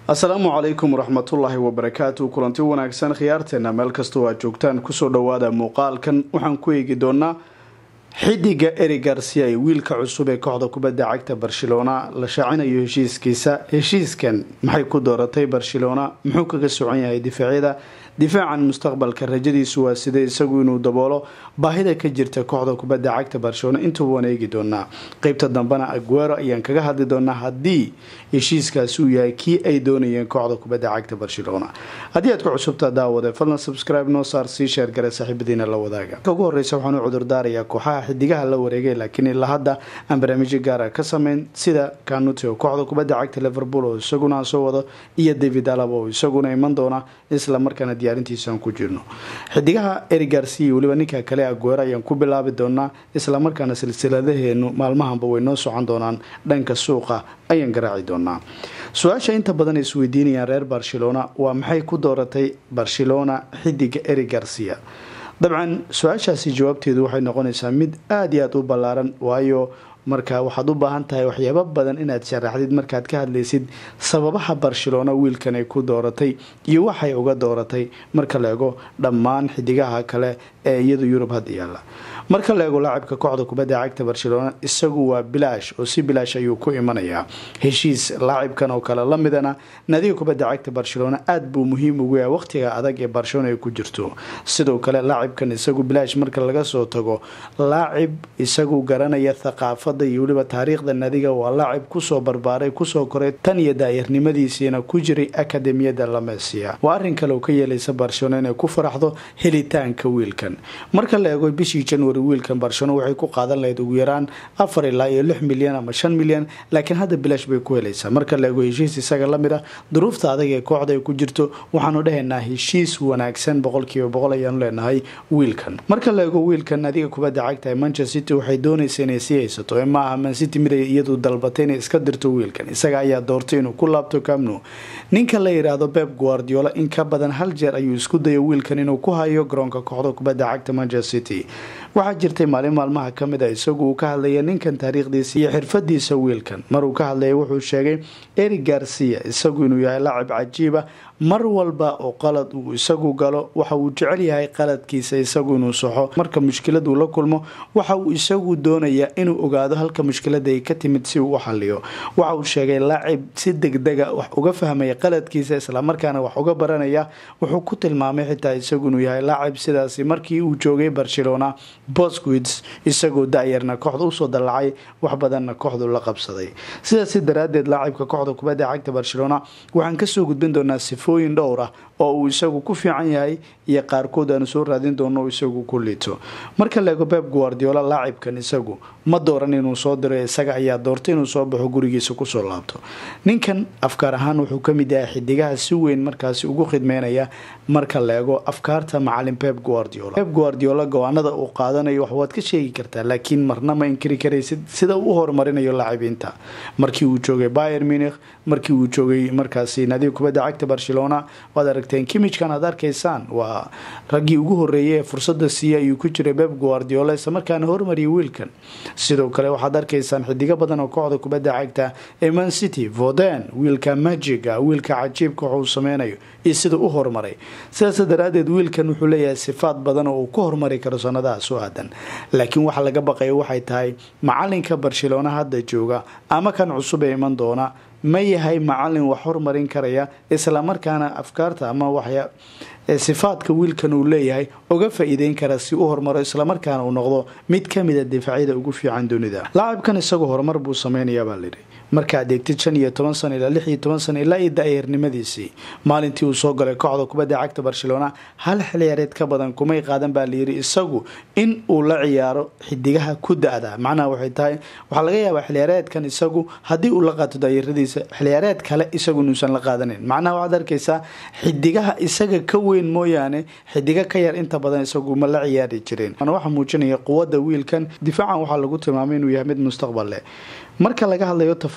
asalaamu calaykum waraxmatullaahi wabarakaatu kulanti wanaagsan khiyaarteena meel kastoo aad joogtaan kusoo dhowaada muuqaalkan waxaan ku eegi doonaa xidiga eri garcia ee wiilka cusub ee kooxda kubadda cagta barcelona la shaacinayo heshiiskiisa heshiiskan maxay ku dooratay barcelona muxuu kaga socan yahay difaacyada difaacan mustaqbalka rajadiisu waa sida isagu inuu daboolo baahida ka jirta kooxda kubadda cagta barcelona intuba waan eegi doonaa qeybta dambena aguero ayaan kaga hadli doonaa haddii heshiiskaasi uu yahay kii ay doonayeen kooxda kubadda cagta barcelona haddii aad ku cusubtaa daawade fadlan subscribe noo saar sii sheergare saaxiibadiina la wadaaga ugu horeysa waxaan u cudurdaarayaa kooxaha xidigaha la wareegay laakiin ilaa hadda aan barnaamijyo gaara ka sameyn sida kanuti oo kooxda kubadda cagta liverpool oo isaguna aan soo wado iyo david alaba oo isaguna iman doona isla markaana diyaarintiisaan ku jirno xidigaha eri garcia weliba ninka kale aguero ayaan ku bilaabi doonaa isla markaana silsiladaheenu maalmahanba way noo socon doonaan dhanka suuqa ayaan garaaci doonaa su-aasha inta badan ay isweydiinayaan reer barcelona waa maxay ku dooratay barcelona xidiga eri garcia dabcan su-aashaasi jawaabteedu waxay noqonaysaa mid aada iyo aada u ballaaran waayo marka waxaad u baahan tahay waxyaabo badan inaad sharaxdid markaad ka hadlaysid sababaha barcelona wiilkan ay ku dooratay iyo waxay uga dooratay marka la ego dhammaan xidigaha kale ee iyadu yurub hadda yaalla marka la eego laacibka kooxda kubadda cagta barcelona isagu waa bilaash oo si bilaash ayuu ku imanayaa heshiis laacibkan oo kale lamidana naadiga kubadda cagta barcelona aada buu muhiim ugu yahay waqtiga adag ee barcelona ay ku jirto sidoo kale laacibkan isagu bilaash marka laga soo tago laacib isagu garanaya thaqaafada iyo weliba taariikhda naadiga waa laacib kusoo barbaaray kusoo koray tan iyo daayarnimadiisiina ku jiray akademiyada lamesia waa arrin kale oo ka yeelaysa barcelona inay ku faraxdo helitaanka wiilkan marka la eego bishii january wiilkan barcelona waxay ku qaadan lahayd ugu yaraan afar ilaa iyo lix milyan ama shan milyan laakiin hadda bilaash bay ku helaysaa marka la eego heshiis isaga lamid ah duruufta adag ee kooxda ay ku jirto waxaanu dhahaynaa heshiis wanaagsan boqolkiiba boqol ayaanu leenahay wiilkan marka la eego wiilkan adiga kubadda cagta ee manchester city waxay doonaysa inay sii haysato ee maaha mancity mid ay iyadu dalbatay inay iska dirto wiilkan isaga ayaa doortay inuu ku laabto camno ninka la yidhaahdo beb guardiola in ka badan hal jeer ayuu isku dayo wiilkan inuu ku hayo garoonka kooxda kubadda cagta manchester city waxaa jirtay maalin maalmaha ka mid a isagu uu ka hadlaya ninkan taariikhdiisa iyo xirfadiisa wiilkan maruu ka hadlaya wuxuu sheegay eri garcia isagu inuu yahay laacib cajiiba mar walba oo qalad uu isagu galo waxa uu jecel yahay qaladkiisa isagu inuu saxo marka mushkiladuu la kulmo waxa uu isagu doonayaa inuu ogaado halka mushkilada ay ka timid si uu u xaliyo waxa uu sheegay laacib si degdega wax uga fahmaya qaladkiisa islamarkaana wax uga baranaya wuxuu ku tilmaamay xitaa isagu inuu yahay laacib sidaasi markii uu joogay barcelona bosquits isagoo da-yarna kooxda usoo dallacay wax badanna kooxdu la qabsaday sidaasi daraadeed laacibka kooxda kubadda cagta barcelona waxaan kasoo gudbin doonaa sifooyin dhowr ah oo uu isagu ku fiican yahay iyo qaarkood aanu soo raadin doono o isagu ku liito marka la eego beb guardiola laacibkan isagu ma dooran inuu soo diro isaga ayaa doortay inuu soo baxo gurigiisa kusoo laabto ninkan afkaar ahaan wuxuu kamid yahay xidigaha si weyn markaasi ugu khidmeynaya marka la eego afkaarta macalin beb guardiola beb guardiola go-aanada uu qaadanayo wax waad ka sheegi kartaa laakiin marna ma inkiri karaysid sida uu horumarinayo laacibiinta markii uu joogay bayer munich markii uu joogay markaasi naadiga kubadda cagta barcelona waad aragteen kimijkan aad arkaysaan waa raggii ugu horeeyay ee fursada siiya ayuu ku jiray beb guardiola isla markaana hormariyay wiilkan sidoo kale waxaad arkaysaan xidigo badan oo kooxda kubadda cagta ee man city voden wiilka magiga wiilka cajiibka waxuu sameynayo iyo sida u horumaray sidaas daraadeed wiilkan wuxuu leeyahay sifaad badan oo uu ku horumari karo sanadaha soo aadan laakiin waxa laga baqaya waxay tahay macalinka barcelona hadda jooga ama kan cusub ee iman doona ma yahay macalin wax hormarin karaya islamarkaana afkaarta ama waxya sifaadka wiilkan uu leeyahay uga faa-iideyn kara si u hormaro islamarkaana uu noqdo mid kamida difaacyada ugu fiican dunida laacibkan isagu horumar buu sameynayaabaa layidhi markaad eegtid shan iyo toban sano ilaa lix iyo toban sano ilaa iyo da-yarnimadiisii maalintii uu soo galay kooxda kubadda cagta barcelona hal xilciyaareed ka badan kumay qaadan baa layidhi isagu in uu la ciyaaro xidigaha ku da-da macnaha waxay tahay waxaa laga yaabaa xilciyaareedkan isagu haddii uu la qaato daayaradiisa xilciyaareed kale isagu inuusan la qaadanin macnaha waxaad arkaysaa xidigaha isaga ka weyn mooyaane xidigo ka yar inta badan isagu ma la ciyaari jireen waxaa muujinaya quwada wiilkan difaacan waxaa lagu tilmaamay inuu yahay mid mustaqbal leh marka laga hadlayo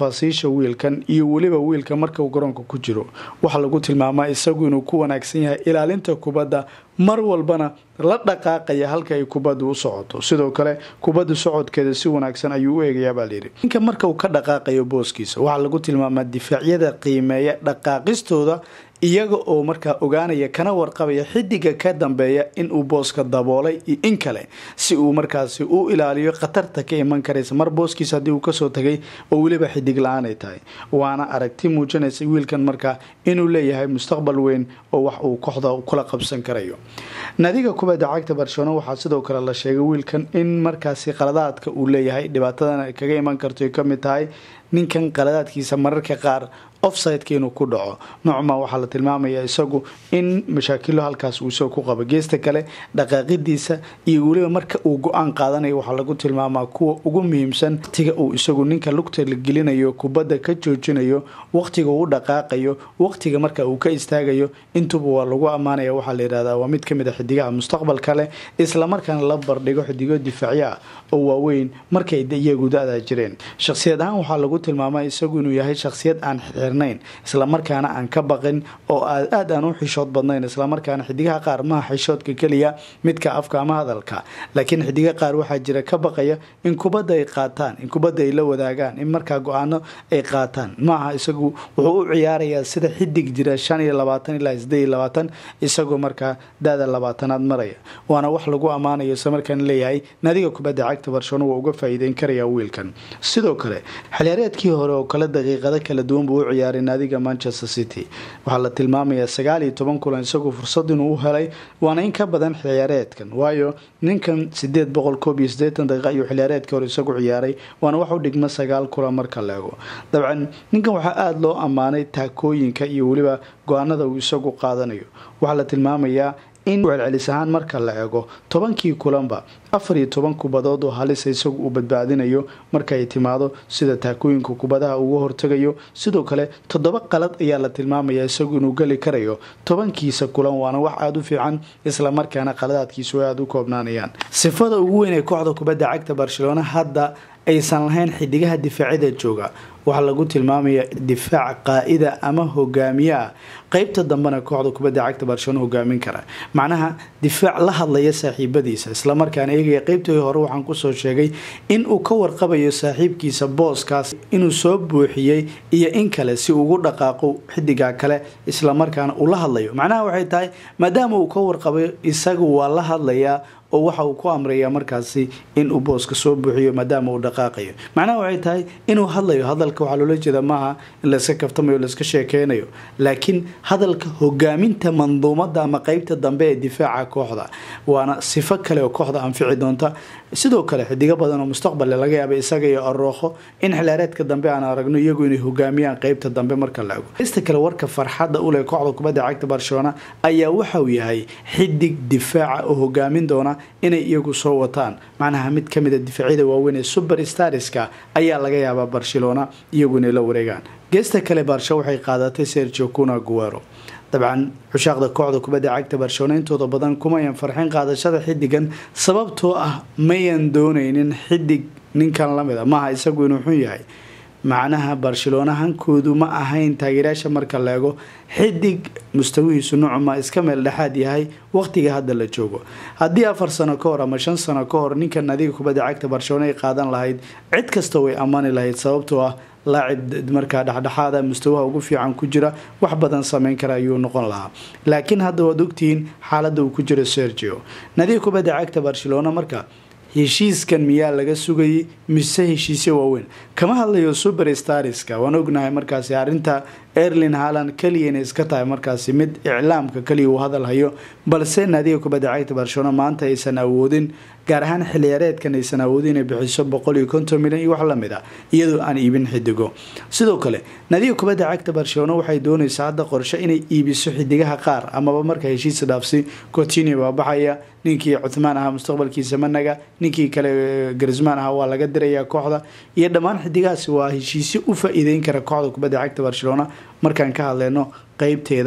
tafaasiisha wiilkan iyo weliba wiilka marka uu garoonka ku jiro waxaa lagu tilmaamaa isagu inuu ku wanaagsan yahay ilaalinta kubadda mar walbana la dhaqaaqaya halka ay kubaddu u socoto sidoo kale kubadda socodkeeda si wanaagsan ayuu u eegayaa baa layidhi ninka marka uu ka dhaqaaqayo booskiisa waxaa lagu tilmaamaa difaacyada qiimeeya dhaqaaqistooda iyaga oo markaa ogaanaya kana warqabaya xidiga ka dambeeya inuu booska daboolay iyo in kale si uu markaasi u ilaaliyo khatarta ka iman karaysa mar booskiisa haddii uu kasoo tagay oo weliba xidig la-aan ay tahay waana aragti muujinaysa wiilkan markaa inuu leeyahay mustaqbal weyn oo wax uu kooxda kula qabsan karayo nadiga kubadda cagta barcelona waxaa sidoo kale la sheegay wiilkan in markaasi qaladaadka uu leeyahay dhibaatadan kaga iman karto ay kamid tahay ninkan qaladaadkiisa mararka qaar offsideka inuu ku dhaco noocma waxaa la tilmaamaya isagu in mashaakilo halkaas uu isagoo ku qabo geesta kale dhaqaaqidiisa iyo weliba marka uu go-aan qaadanayo waxaa lagu tilmaamaa kuwa ugu muhiimsan waqtiga uu isagu ninka lugta la gelinayo kubadda ka joojinayo waqtiga uu dhaqaaqayo waqtiga marka uu ka istaagayo intuba waa lagu ammaanaya waxaa la yihahdaa waa mid kamid a xidigaha mustaqbalka leh islamarkaana la bardhigo xidigo difaacyo ah oo waaweyn markay iyagu da-da jireen shakhsiyad ahaan waxaa lagu tilmaamaa isagu inuu yahay shakhsiyad aan xirnayn islamarkaana aan ka baqin oo aad aan u xishood badnayn islamarkaana xidigaha qaar maha xishoodka keliya midka afka ama hadalka laakiin xidiga qaar waxaa jira ka baqaya in kubadda ay qaataan in kubadda ay la wadaagaan in markaa go-aano ay qaataan maaha isagu wuxuu u ciyaarayaa sida xidig jira shan iyo labaatan ilaa sideed iyo labaatan isagoo markaa da-da labaatanaad maraya waana wax lagu ammaanayo islamarkaan leeyahay nadiga kubadda cagta barcelona waa uga faa'iideyn karaya wiilkan sidoo kale xiliyaareedkii hore oo kale daqiiqado kala duwan buu u ciyaaray naadiga manchester city waxaa la tilmaamayaa sagaal iyo toban kulan isagoo fursad inuu u helay waana in ka badan xiliyaareedkan waayo ninkan sideed boqol koob iyo sideetan daqiiqa ayuu xiliyaareedkii hore isagu ciyaaray waana wax u dhigma sagaal kulan marka la ego dabcan ninkan waxaa aada loo ammaanay taakooyinka iyo weliba go-aanada uu isagu qaadanayo waxaa la tilmaamayaa in celcelis ahaan marka la eego tobankii kulanba afar iyo toban kubadood oo halisa isagu uu badbaadinayo marka ay timaado sida taakooyinka kubadaha uga hortagayo sidoo kale toddoba qalad ayaa la tilmaamaya isagu inuu geli karayo tobankiisa kulan waana wax aada u fiican islamarkaana qaladaadkiisu ay aada u koobnaanayaan sifada ugu weyn ee kooxda kubadda cagta barcelona hadda aysan lahayn xidigaha difaacyada jooga waxaa lagu tilmaamaya difaac qaa'ida ama hogaamiye ah qeybta dambena kooxda kubadda cagta barcelona hogaamin kara macnaha difaac la hadlaya saaxiibadiisa islamarkaana eegaya qeybtii hore waxaan kusoo sheegay in uu ka warqabayo saaxiibkiisa booskaas inuu soo buuxiyey iyo in kale si ugu dhaqaaqo xidiga kale islamarkaana uu la hadlayo macnaha waxay tahay maadaama uu ka warqabayo isagu waa la hadlayaa oo waxa uu ku amraya markaasi in uu booska soo buuxiyo maadaama uu dhaqaaqayo macnaha waxay tahay inuu hadlayo hadalka waxaa loola jeeda maaha in layska kaftamayo layska sheekeynayo laakiin hadalka hogaaminta manduumada ama qeybta dambe ee difaaca kooxda waana sifo kale oo kooxda anfici doonta sidoo kale xidigo badan oo mustaqballe laga yaaba isaga iyo arooqo in xilaareedka dambe aan aragno iyagu inay hogaamiyaan qeybta dambe marka la ego ista kale warka farxadda u leh kooxda kubadda cagta barcelona ayaa waxauu yahay xidig difaaca oo hogaamin doona inay iyagu soo wataan macnaha mid kamid a difaacyada waaweyn ee super starska ayaa laga yaabaa barcelona iyagu inay la wareegaan geesta kale barsha waxay qaadatay sergio cuna guero dabcan xushaaqda kooxda kubadda cagta barcelona intooda badan kumayan farxin qaadashada xidigan sababtoo ah mayan dooneynin xidig ninkan lamid a maaha isagu inuu xun yahay macnaha barcelona hankoodu ma ahayn taageerayaasha marka la eego xidig mustawihiisu nucuma iska meel dhexaad yahay waqtiga hadda la joogo haddii afar sano ka hor ama shan sano ka hor ninkan adiga kubadda cagta barcelona ay qaadan lahayd cid kasta way ammaani lahayd sababtoo ah laacib markaa dhexdhexaada mustawaha ugu fiican ku jira wax badan sameyn kara ayuu noqon lahaa laakiin hadda waad ogtihiin xaaladda uu ku jiro sergio nadiga kubadda cagta barcelona marka heshiiskan miyaa laga sugayay mise heshiisyo waaweyn kama hadlayo super starska waan ognahay markaasi arrinta erlin haland keliya inay iska tahay markaasi mid iclaamka keliya uu hadal hayo balse naadiga kubadda cagta barcelona maanta aysan awoodin gaar ahaan xiliyaareedkan aysan awoodin inay bixiso boqol iyo konton milyan iyo wax lamid a iyadoo aan iibin xidigo sidoo kale naadiga kubadda cagta barcelona waxay doonaysaa hadda qorshe inay iibiso xidigaha qaar amaba marka heshiis dhaafsi cotinio baa baxaya ninkii cuthmaan ahaa mustaqbalkiisa managa ninkii kale garismaan ahaa waa laga dirayaa kooxda iyo dhammaan xidigahaasi waa heshiisyo u faa-iideyn kara kooxda kubadda cagta barcelona markaan ka hadleyno qeybteeda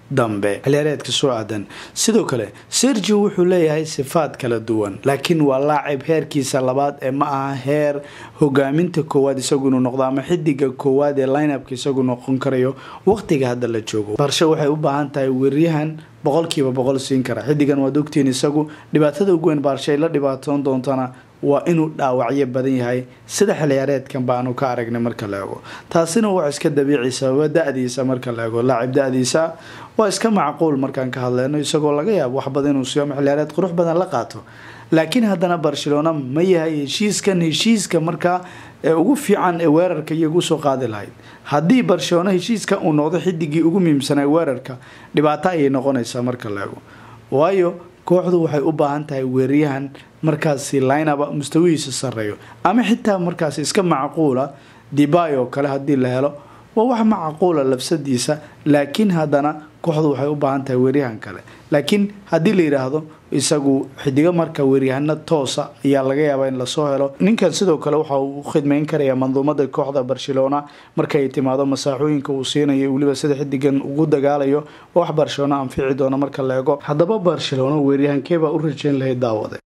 dambe xiliyaareedka soo aadan sidoo kale sergio wuxuu leeyahay sifaad kala duwan laakiin waa laacib heerkiisa labaad ee ma aha heer hogaaminta koowaad isagu inuu noqdo ama xidiga koowaad ee lineupka isagu noqon karayo waqtiga hadda la joogo barshe waxay u baahan tahay weeryahan boqolkiiba boqol siin kara xidigan waad ogtiin isagu dhibaatada ugu weyn baarshe ay la dhibaatoon doontana waa inuu dhaawacyo badan yahay sida xilciyaareedkan baanu ka aragnay marka la eego taasina waa iska dabiici sababa da-diisa marka la eego laacib da-diisa waa iska macquul markaan ka hadleyno isagoo laga yaabo wax badan inuu siiyo ama xilciyaareed qurux badan la qaato laakiin haddana barcelona ma yahay heshiiskan heshiiska markaa ugu fiican ee weerarka iyagu usoo qaadi lahayd haddii barcelona heshiiska uu noqdo xidigii ugu muhiimsanaa weerarka dhibaato ayay noqonaysaa marka la eego waayo kooxdu waxay u baahan tahay weeryahan markaasi linaba mustawihiisa sareeyo ama xitaa markaasi iska macquula dibay oo kale haddii la helo waa wax macquula labsadiisa laakiin haddana kooxdu waxay u baahan tahay weeryahan kale laakiin haddii la yidhaahdo isagu xidigo marka weeryahano toosa ayaa laga yaabaa in lasoo helo ninkan sidoo kale waxa uu khidmeyn karayaa manduumada kooxda barcelona markay timaado masaaxooyinka uu siinayo weliba sida xidigan ugu dagaalayo wax barcelona anfici doona marka la eego haddaba barcelona weeryahankeebaa u rajeyn lahayd daawade